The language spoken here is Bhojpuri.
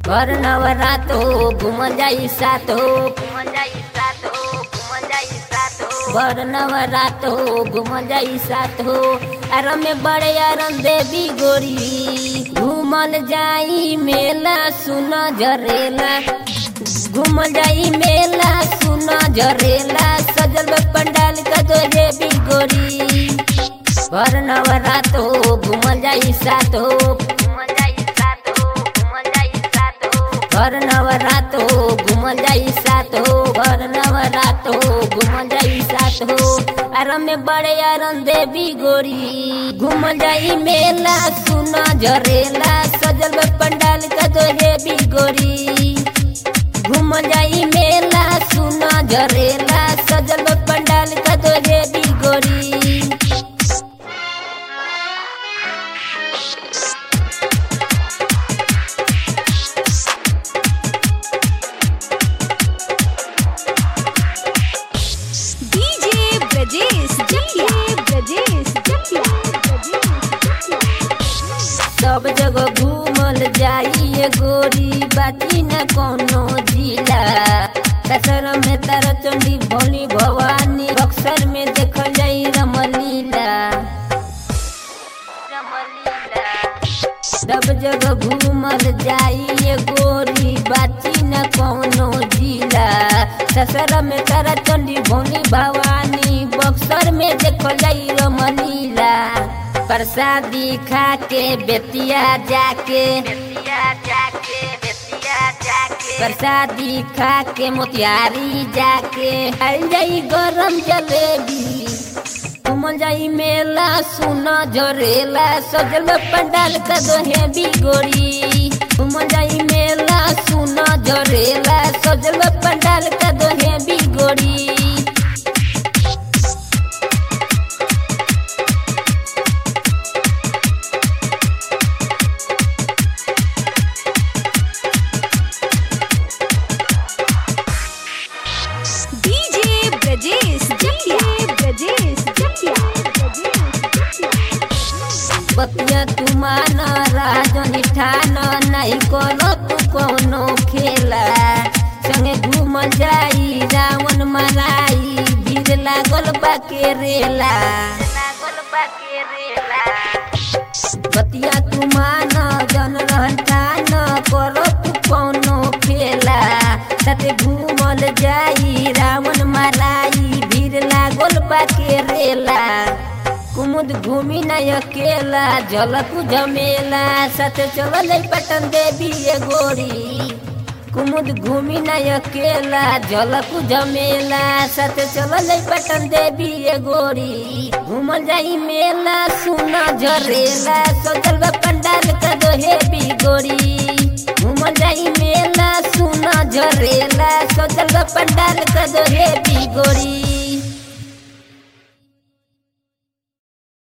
घर नवरात हो घूमल जाई साथ हो घूमल जाई साथ हो घूमल जाई साथ हो घर नवरात हो घूमल जाई साथ हो आराम में बड़े आराम देवी गोरी घूमल जाई मेला सुन जरेला घूमल जाई मेला सुन जरेला सजल में पंडाल का दो देवी गोरी घर नवरात हो घूमल जाई साथ हो घूमल जाई साथ हो घूमल जाई साथ हो घर नवरात हो घूमल जाई साथ हो घर नवरात हो घूमल जाई साथ हो आराम में बड़े आराम देवी गोरी घूमल जाई मेला सुना जरेला सजल में पंडाल का दो देवी गोरी घूमल जाई मेला सुना जरेला सजल में पंडाल का दो देवी गोरी डीजे ब्रजेश जटिया ब्रजेश जटिया सब जगह घूमल जाइए गोरी बाकी न कोनो जिला कसर में तारा चंडी भोली भवानी बक्सर में देखल जाई रमलीला सब जगह घूमल जाइए गोरी बाची न कोनो जिला ससर में तारा चंडी भोली भवानी बक्सर में देखल जाई रमलीला प्रसादी खा के बेतिया जाके बेतिया जाके बेतिया जाके प्रसादी खा के मोतियारी जाके हल जाई गरम जलेबी घूमल जाई मेला सुना जरेला सजल में पंडाल का दोहे बिगोरी घूमल जाई मेला सुना जरेला सजल में पंडाल का दोहे बिगोरी डीजे ब्रजेश जटिया ब्रजेश जटिया बतिया तुमान राजनी ठान नहीं कोनो तू कोनो खेला संगे घूम जाई रावण मराई भीड़ लागल बा के रेला लागल बा के रेला बतिया तुमान जन रहन ठान करो तू कोनो खेला साथे घूमल जाई रावण मराई भीड़ लागल बा के रेला कुमुद घूमी न अकेला झलक झमेला साथे चलल पटन देवी ये गोरी कुमुद घूमी न अकेला झलक झमेला साथे चलल पटन देवी ये गोरी घूमल जाई मेला सुना झरेला सजल बा पंडाल का दोहे भी गोरी घूमल जाई मेला सुना झरेला सजल बा पंडाल का दोहे भी गोरी